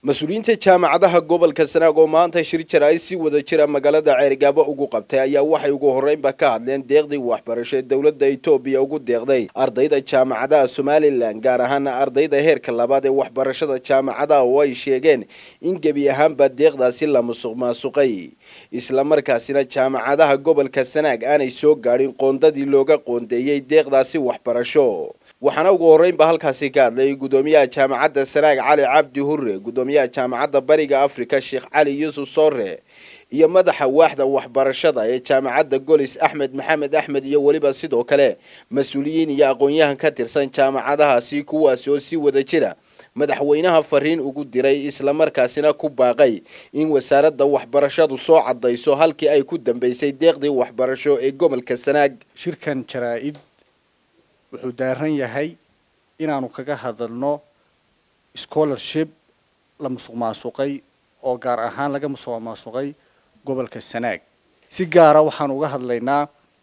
mas-uuliyiinta jaamacadaha gobolka sanaag oo maanta shir jara ay si wada jira magaalada ceerigaabo ugu qabtay ayaa waxay ugu horreynba ka hadleen deeqdii waxbarasho ee dowladda etoobiya ugu deeqday ardayda jaamacadaha somalilan gaar ahaana ardayda heerka labaad ee waxbarashada jaamacadaha oo ay sheegeen in gebi ahaanba deeqdaasi la musuq maasuqay islamarkaasina jaamacadaha gobolka sanaag aanay soo gaadhin qoondadii looga qoondeeyey deeqdaasi waxbarasho waxaana ugu horreynba halkaasi ka hadlay gudoomiyaha jaamacadda sanaag cali cabdi hure gudoomiyaha jaamacadda bariga afrika sheekh cali yuusuf soore iyo madaxa waaxda waxbarashada ee jaamacadda golis axmed maxamed axmed iyo weliba sidoo kale mas-uuliyiin iyo aqoon-yahan ka tirsan jaamacadahaasi kuwaasi oo si wada jira madaxweynaha fariin ugu diray islamarkaasina ku baaqay in wasaaradda waxbarashadu soo cadayso halkii ay ku dambeysay deeqdii waxbarasho ee gobolka sanaag shirkan jaraa-id wuxuu daaran yahay inaanu kaga hadalno scholarship la musuq maasuqay oo gaar ahaan laga musuq maasuqay gobolka sanaag si gaara waxaan uga hadlaynaa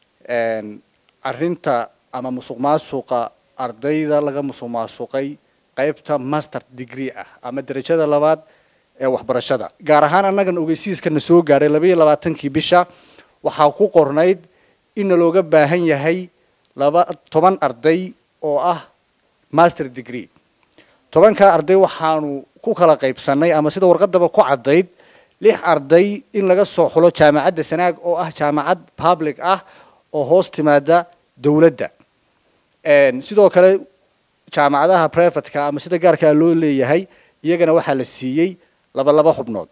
arrinta ama musuq maasuqa ardayda laga musuq maasuqay qaybta master degree ah ama derajada labaad ee waxbarashada gaar ahaan annagan ogeysiiskana soo gaadhay labaiyo labaatankii bisha waxaa ku qornayd inna looga baahan yahay laba toban arday oo ah master degree tobankaa arday waxaanu ku kala qaybsanay ama sida warqadaba ku caddayd lix arday in laga soo xulo jaamacadda sanaag oo ah jaamacad public ah oo hoos timaada dowladda sidoo kale jaamacadaha privatka ama sida gaarkaa loo leeyahay iyagana waxaa la siiyey laba laba xubnood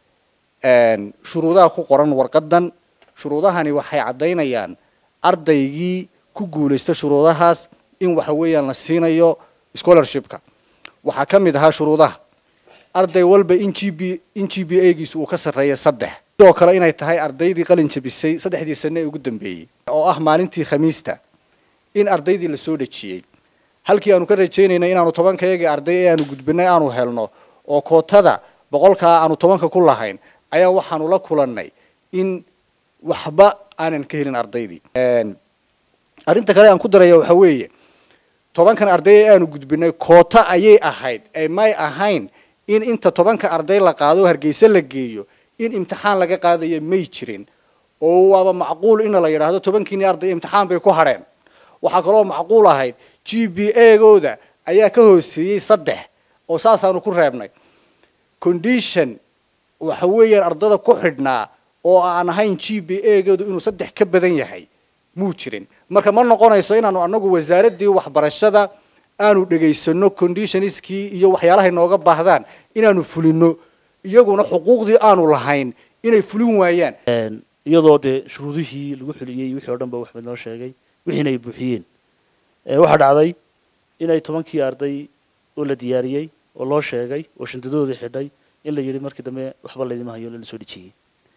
shuruudaha ku qoran warqadan shuruudahani waxay caddaynayaan ardaygii ku guulaysta shuruudahaas in waxa weeyaan la siinayo scholarshipka waxaa ka mid ahaa shuruudaha arday walba in g b in g b a giisu uu ka sarreeya saddex sidoo kale inay tahay ardaydii qalin jabisay saddexdii sane ee ugu dambeeyey oo ah maalintii khamiista in ardaydii la soo dhejiyey halkii aanu ka rajaynaynay inaanu tobankayagii arday ee aanu gudbinay aanu helno oo kootada boqolkaa aanu tobanka ku lahayn ayaa waxaanu la kulannay in waxba aanan ka helin ardaydii arrinta kale aan ku daraya waxa weeye tobankan arday ee aanu gudbinay koota ayay ahayd ee may ahayn in inta tobanka arday la qaado hargeysa la geeyo in imtixaan laga qaadayo may jirin oo waaba macquul ina la yidhaahdo tobankiini arday imtixaan bay ku hadheen waxaa kaloo macquul ahayd g b a gooda ayaa ka hooseeyey saddex oo saasaanu ku reebnay condition waxa weeyaan ardada ku xidhnaa oo aan ahayn g b a goodu inuu saddex ka badan yahay muu jirin marka ma noqonayso inaanu anagu wasaaraddii waxbarashada aanu dhegaysano conditionskii iyo waxyaalahay nooga baahdaan inaanu fulino iyaguna xuquuqdii aanu lahayn inay fulin waayaan iyadoo dee shuruudihii lagu xuliyey wixii o dhan ba waxmed noo sheegay wixiina ay buuxiyeen waxaa dhacday inay tobankii arday oo la diyaariyey oo loo sheegay oo shandadoodii xidhay in la yidhi markii dambe waxba laydima hayo lala soo dhejiyey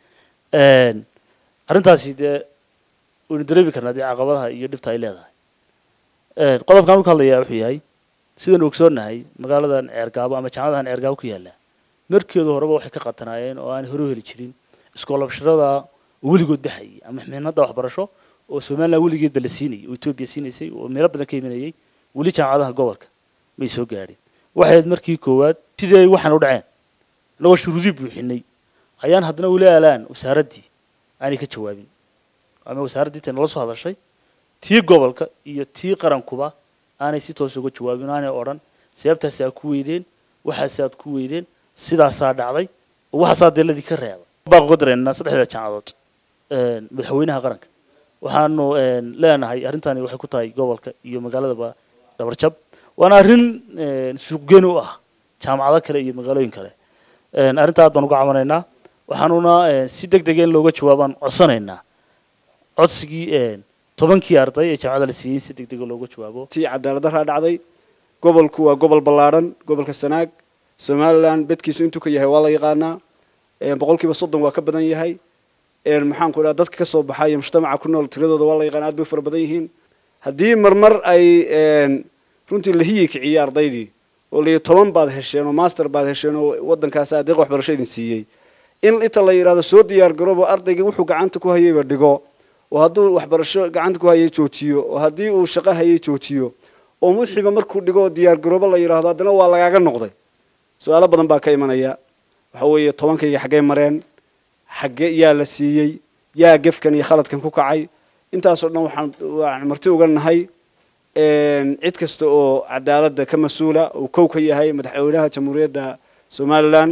arrintaasi dee waynu dareemi karnaa dee caqabadaha iyo dhibta ay leedahay qodobkan u ka hadlayaa wuxuu yahay sidaan ogsoonahay magaaladan ceergaabo ama jaamacadahan ceergaabo ku yaalla markeedu horeba waxay ka qatanaayeen oo aan hore u heli jirin iskoolabshirada weligood baxayay ama mixnada waxbarasho oo somaliland weligeedba la siinayay oo etoobiya siinaysay oo meelo badan ka imanayay weli jaamacadaha gobolka may soo gaadhin waxayd markii koowaad sidii ay waxaan u dhaceen annagoo shuruudii buuxinay ayaan haddana ula aalaan wasaaraddii aanay ka jawaabin ama wasaaraddii intay nala soo hadashay tii gobolka iyo tii qarankuba aanay si toos uga jawaabin aanay odhan sababtaasi aad ku weydeen waxaasi aad ku weydeen sidaasaa dhacday oo waxaasaa deeladii ka reeba baaq uga dareennaa saddexda jaamacadood madaxweynaha qaranka waxaanu leenahay arrintani waxay ku tahay gobolka iyo magaaladaba dhabarjab waana arrin suuqgeyn u ah jaamacado kale iyo magaalooyin kale arrinta aad baan uga cabanaynaa waxaanuna si deg dega in looga jawaabaan codsanaynaa codsigii tobankii arday ee jaamacada la siiyey si deg dega looga jawaabo tii cadaaladdaraa dhacday gobolku waa gobol ballaadhan gobolka sanaag somalilan bedkiisu intuu ka yahay waa la yaqaanaa boqolkiiba soddon waa ka badan yahay maxaanku dhaha dadka ka soo baxay iyo mujtamaca ku nool tiradooda waa la yaqaana aad bay fara badan yihiin haddii marmar ay runtii la hiyi kiciyey ardaydii oo layihi toban baad hesheen oo master baad hesheen oo waddankaasi adeeq waxbarasho idin siiyey in inta la yidhahdo soo diyaar garoobo ardaygii wuxuu gacanta ku hayayba dhigo oo hadduu waxbarasho gacanta ku hayay joojiyo oo haddii uu shaqo hayay joojiyo oo wixiiba markuu dhigo oo diyaar garoobo la yidhaahdo haddana waa lagaaga noqday su-aalo badan baa ka imanaya waxa weeye tobankayga xaggey mareen xagge yaa la siiyey yaa gefkan iyo khaladkan ku kacay intaasoo dhan waxaan waan marti uga nahay cid kasta oo cadaaladda ka mas-uula uu kow ka yahay madaxweynaha jamhuuriyadda somalilan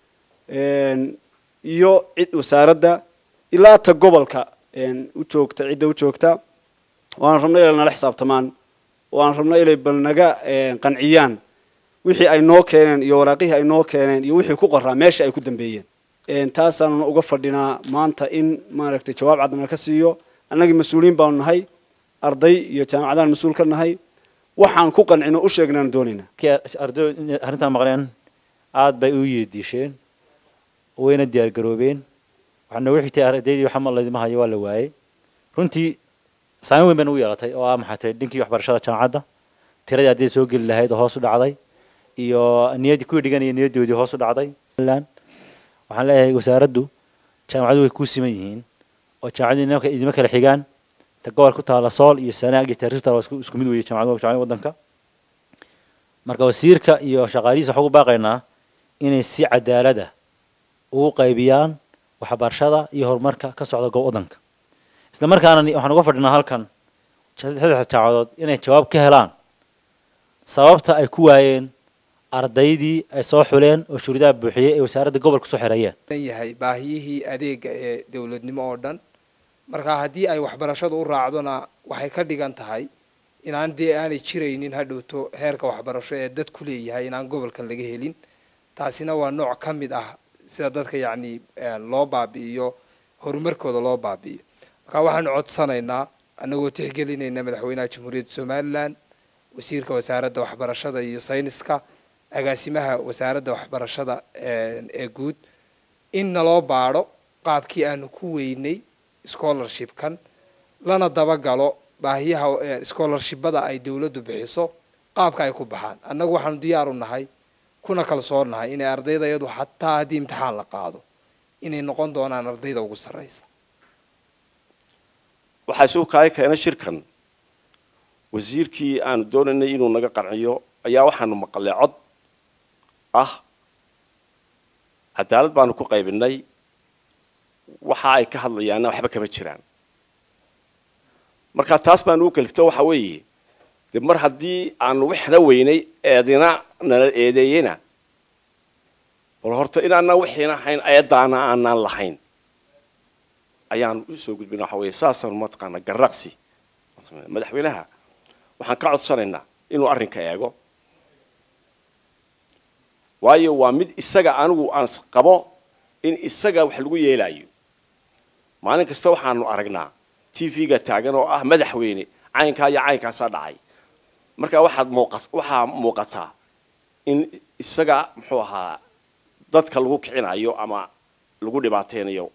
iyo cid wasaaradda ilaa ta gobolka u joogta cidda u joogta waan rabnay inay nala xisaabtamaan waan rabnay inay bal naga qanciyaan wixii ay noo keeneen iyo waraaqihii ay noo keeneen iyo wixii ku qoraa meesha ay ku dambeeyeen taasaanuna uga fadhinaa maanta in maaragtay jawaab caddana ka siiyo annagii mas-uuliyiin baanu nahay arday iyo jaamacadaan mas-uul ka nahay waxaan ku qancino u sheegnaan doonaynaa arday arrintan maqleen aad bay u yeediisheen wayna diyaargaroobeen waxaa noogu xigtay ardaydii waxa laydima hayo waa la waayey runtii saameyn weyn bay nagu yeelatay oo ah maxay tahay dhinkii waxbarashada jaamacadda tiradii ardayda soo geli lahayd oo hoos u dhacday iyo niyaddii kuwii dhiganaya niyaddoodii hoos u dhacday waxaan leeyahay wasaaraddu jaamacadu way ku siman yihiin oo jaamacaddu idima kala xigaan ta gobol ku taala sool iyo sanaag iyo taariikh taala isku mid weeye jaamacadu jaamacada waddanka marka wasiirka iyo shaqaalihiisa waxaan ugu baaqaynaa inay si cadaalad ah ugu qaybiyaan waxbarashada iyo horumarka ka socda goob waddanka isla markaana waxaan uga fadhinaa halkan saddex jaamacadood inay jawaab ka helaan sababta ay ku waayeen ardaydii ay soo xuleen oo shuruudaha buuxiyey ee wasaaradda gobolka soo xereeyeen yahay baahiyihii adeega ee dowladnimo oo dhan marka haddii ay waxbarashadu u raacdona waxay ka dhigan tahay inaan dee aanay jiraynin hadhowto heerka waxbarasho ee dad ku leeyahay inaan gobolkan laga helin taasina waa nooc ka mid ah sida dadka yacni loo baabi'iyo horumarkooda loo baabi'iyo marka waxaanu codsanaynaa annagoo tixgelinayna madaxweynaha jamhuuriyadda somalilan wasiirka wasaaradda waxbarashada iyo sayniska agaasimaha wasaaradda waxbarashada ee guud in naloo baadho qaabkii aanu ku weynay scholarshipkan lana dabagalo baahiyaha scholarshipbada ay dowladdu bixiso qaabka ay ku baxaan annagu waxaanu diyaar u nahay kuna kalsoon nahay inay ardayda iyadu xataa haddii imtixaan la qaado inay noqon doonaan ardayda ugu sarraysa waxaa suu kaaga keena shirkan wasiirkii aanu doonaynay inuu naga qanciyo ayaa waxaanu maqalay cod ah cadaalad baanu ku qaybinay waxa ay ka hadlayaanna waxba kama jiraan marka taas baanu u kalifto waxa weeye de mar haddii aanu wixna weynay eedina nala eedeeyena bal horta inaanaan wixiina hayn eedaana aanaan lahayn ayaanu usoo gudbina waxa weye saasaanu mataqaana garraqsi madaxweynaha waxaan ka codsanaynaa inuu arrinka eego waayo waa mid isaga anigu aan qabo in isaga wax lagu yeelayo maalin kasta waxaanu aragnaa t v-ga taagan oo ah madaxweyne caynkaa iyo caynkaasaa dhacay marka waxaad muuqa waxaa muuqataa in isaga muxuu ahaa dadka lagu kicinayo ama lagu dhibaateynayo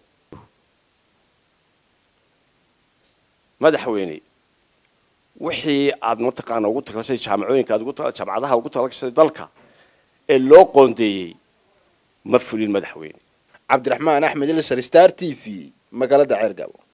madaxweyne wixii aad mataqaana ugu talagashay jaamacooyinka aad ugu jaamacadaha ugu talagashay dalka ee loo qoondeeyey ma fulin madaxweyne cabdiraxmaan axmed ilsar star t v magaalada ceergabo